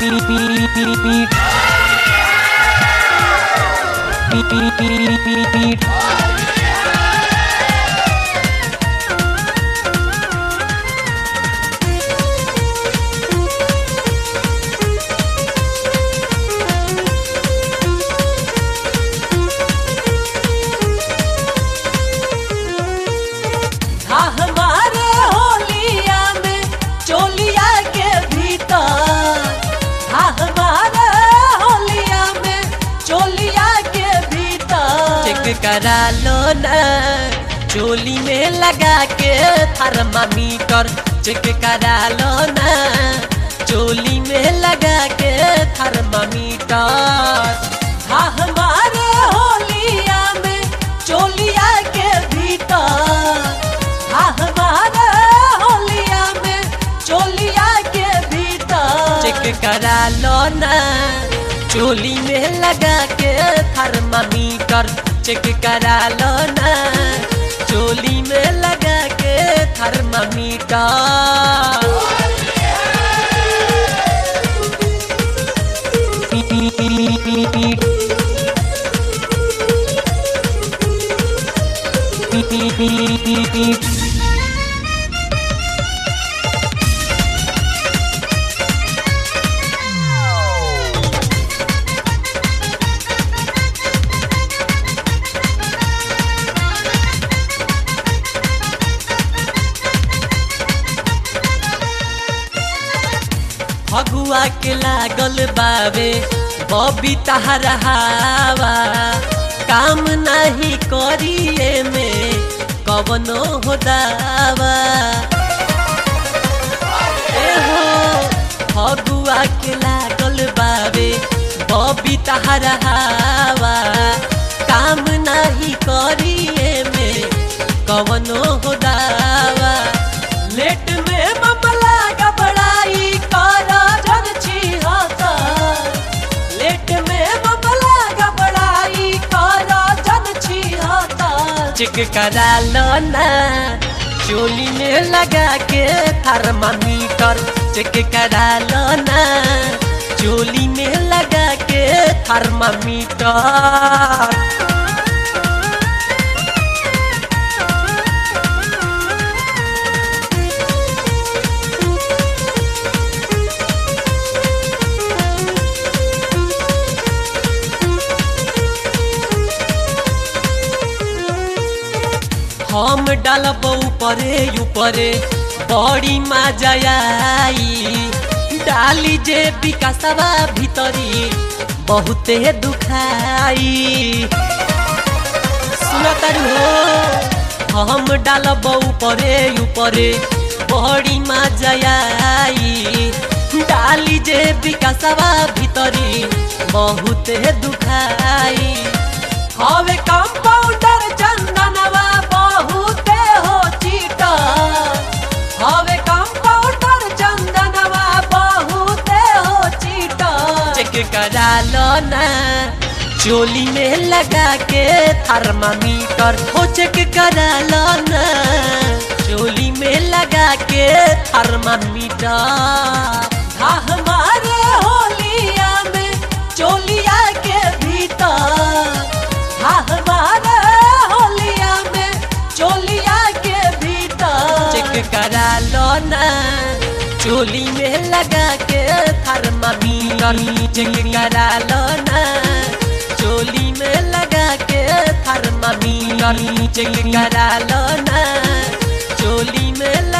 हाँ हमारे होलिया में चोलिया के भीतर हाँ हमारे होलिया में चोलिया के भीतर चेक करा लो ना चोली में लगा के थर्मामीटर चेक करा लो ना चोली में लगा के थर्मामीटर हाँ हमारे होलिया में चोलिया के भीतर हाँ हमारे होलिया में चोलिया के भीतर चेक करा लो ना चोली में लगा के थर्मामीटर चेक करा लो ना चोली में लगा के थर्मामीटर फगुआ के लागल बावे बबी तहरहावा काम नहीं करिए में कवनो हो दावा ए हो फगुआ के लागल बावे बबी तहरहावा काम नहीं करिए में कवनो हो दावा लेट में मामला गबड़ाई कारा जन छिहाता लेट में मामला गबड़ाई कारा जन छिहाता चिक करा लो ना चोली में लगा के थर्मामीटर चेक करा लो ना चोली में लगा के थर्मामीटर हम डालब ऊपरे ऊपरे बड़ी मजा आई डाली जे विकासवा भीतरी बहुते दुखाई सुनतर हो हम डालब ऊपरे ऊपरे बड़ी मजा आई डाली जे विकासवा भीतरी बहुते दुखाई हवे कंपाउंडर चंदनवा बहुते हो चीटा हवे कंपाउंडर चंदनवा बहुते हो चीटा चेक करा लो ना चोली में लगा के थर्मामीटर हो चेक करा लो ना चोली में लगा के थर्मामीटर हाँ हमारे होलिया में चोलिया के भीतर हाँ हमारे होलिया में चोलिया के भीतर चेक करा लो ना चोली में लगा के थर्मामीटर चेक करा लो ना चोली में लगा के थर्मामीटर चेक करा लो ना चोली में